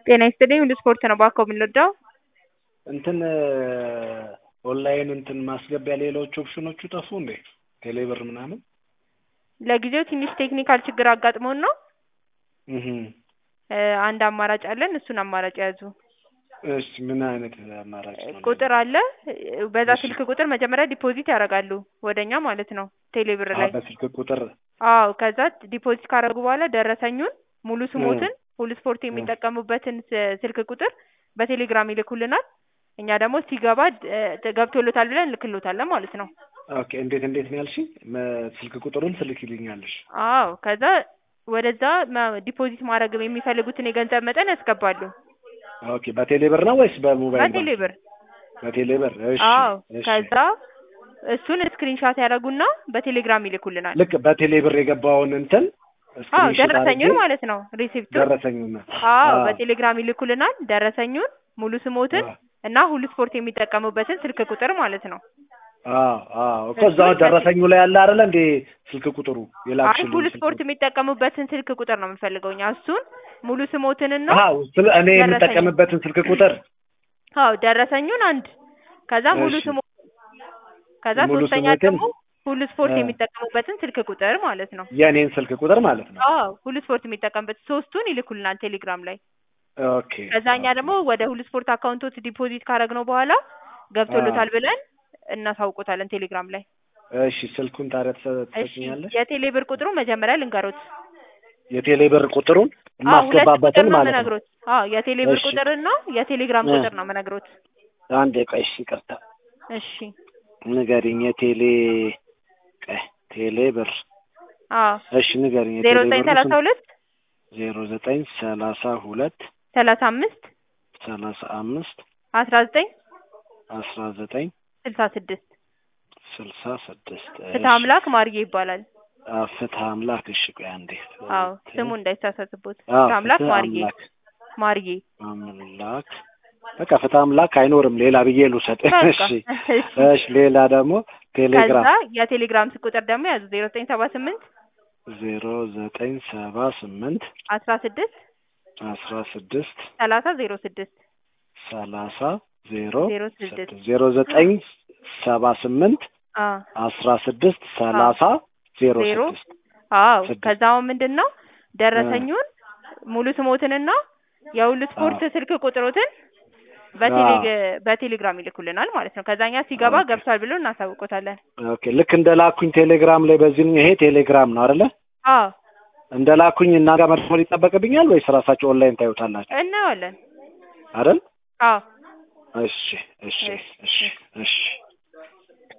ጤና ይስጥልኝ ሁሉ ስፖርት ነው ባኮ የምንወደው እንትን ኦንላይን እንትን ማስገቢያ ሌሎች ኦፕሽኖቹ ጠፉ እንዴ? ቴሌብር ምናምን ለጊዜው ትንሽ ቴክኒካል ችግር አጋጥሞን ነው እህ እ አንድ አማራጭ አለን እሱን አማራጭ ያዙ እሺ ምን አይነት አማራጭ ነው? ቁጥር አለ በዛ እሺ። ስልክ ቁጥር መጀመሪያ ዲፖዚት ያደርጋሉ ወደኛ ማለት ነው ቴሌብር አዎ፣ ላይ በስልክ ቁጥር አዎ ከዛ ዲፖዚት ካደረጉ በኋላ ደረሰኙን ሙሉ ስሞትን ሁሉ ስፖርት የሚጠቀሙበትን ስ- ስልክ ቁጥር በቴሌግራም ይልኩልናል እኛ ደግሞ ሲገባ እ ገብቶሎታል ብለን እንልክሎታለን ማለት ነው ኦኬ። እንዴት እንዴት ነው ያልሽኝ? መ- ስልክ ቁጥሩን ትልኪልኛለሽ? አዎ ከዛ ወደዛ ማ- ዲፖዚት ማድረግ የሚፈልጉትን የገንዘብ መጠን ያስገባሉ ኦኬ። በቴሌብር ነው ወይስ በሞባይል ባንክ? በቴሌብር በቴሌብር እሺ። አዎ እሺ። ከዛ እሱን ስክሪንሻት ያደረጉና በቴሌግራም ይልኩልናል ልክ በቴሌብር የገባውን እንትን አዎ ስክሪንሾት ደረሰኙን አድርጌ ማለት ነው ሪሲፕቱን ደረሰኙን አዎ አዎ። በቴሌግራም ይልኩልናል ደረሰኙን ሙሉ ስሞትን አዎ። እና ሁሉ ስፖርት የሚጠቀሙበትን ስልክ ቁጥር ማለት ነው አዎ አዎ እኮ እሱን እዛው በቴ- ደረሰኙ ላይ ያለ አይደለ እንዴ ስልክ ቁጥሩ አይ የላክሽልኝ ሁሉ ስልክ ስፖርት ቁጥር? የሚጠቀሙበትን ስልክ ቁጥር ነው የምንፈልገው እኛ እሱን ሙሉ ስሞትንና አዎ ስለ እኔ ደረሰኙ የምጠቀምበትን ስልክ ቁጥር አዎ ደረሰኙን አንድ ከዛ ሙሉ እሺ። ስሞ ከዛ ሙሉ ሶስተኛ ስሞትን ደግሞ ሁሉ ስፖርት እ የሚጠቀሙበትን ስልክ ቁጥር ማለት ነው የእኔን ስልክ ቁጥር ማለት ነው። አዎ ሁሉ ስፖርት የሚጠቀምበት ሶስቱን ይልኩልናል ቴሌግራም ላይ ኦኬ ከዛ እኛ ኦኬ ደግሞ ወደ ሁሉ ስፖርት አካውንቶች ዲፖዚት ካደረግነው በኋላ አዎ ገብቶሎታል ብለን እናሳውቆታለን ቴሌግራም ላይ እሺ ስልኩን ታዲያ ትሰ- እሺ ትሰጪኛለሽ? የቴሌ ብር ቁጥሩ መጀመሪያ ልንገሮት የቴሌ ብር ቁጥሩን አዎ ሁለት ቁጥር የማስገባበትን ነው ማለት ነው። የምነግሮት አዎ የቴሌ ብር እሺ ቁጥርና የቴሌግራም እ ቁጥር ነው የምነግሮት አንዴ ቆይ እሺ ይቅርታ እሺ ንገሪኝ። የቴሌ ቆይ ቴሌ ብር አዎ እሺ ንገሪኝ። ዜሮ የቴሌ ዘጠኝ ብሩ ሰላሳ ስንት? ሁለት ዜሮ ዘጠኝ ሰላሳ ሁለት ሰላሳ አምስት ሰላሳ አምስት አስራ ዘጠኝ አስራ ዘጠኝ ስልሳ ስድስት ስልሳ ስድስት ፍትሐ እሺ አምላክ ማርዬ ይባላል አ ፍትሐ አምላክ እሺ ቆይ አንዴ አዎ ፍትህ ስሙ እንዳይሳሳትቦት አዎ ፍትሐ አምላክ ፍትህ ማርዬ አምላክ ማርዬ አምላክ በቃ ፍትሐ አምላክ አይኖርም ሌላ ብዬ ልውሰድ። በቃ እሺ እሺ እሺ ሌላ ደግሞ ከዛ ቴሌግራም የቴሌግራም ቁጥር ደግሞ ያዙ ዜሮ ዘጠኝ ሰባ ስምንት ዜሮ ዘጠኝ ሰባ ስምንት አስራ ስድስት አስራ ስድስት ሰላሳ ዜሮ ስድስት ሰላሳ ዜሮ ዜሮ ስድስት ስድስት ዜሮ ዘጠኝ ሰባ ስምንት አ አስራ ስድስት አዎ ሰላሳ ዜሮ ዜሮ ስድስት አዎ ስድስት ከዛው ምንድን ነው እ ደረሰኙን ሙሉ ስሞትንና የሁሉ አዎ ስፖርት ስልክ ቁጥሮትን አዎ በቴሌግ በቴሌግራም ይልኩልናል ማለት ነው። ከዛኛ ሲገባ ኦኬ ገብቷል ብሎ እናሳውቆታለን። ኦኬ ልክ እንደ ላኩኝ ቴሌግራም ላይ በዚህ ይሄ ቴሌግራም ነው አይደለ? አዎ እንደ ላኩኝ እና ጋር መድፈር ይጠበቅብኛል ወይስ ራሳቸው ኦንላይን ታዩታላችሁ እናየዋለን። አይደል? አዎ እሺ እሺ እሺ እሺ እሺ እሺ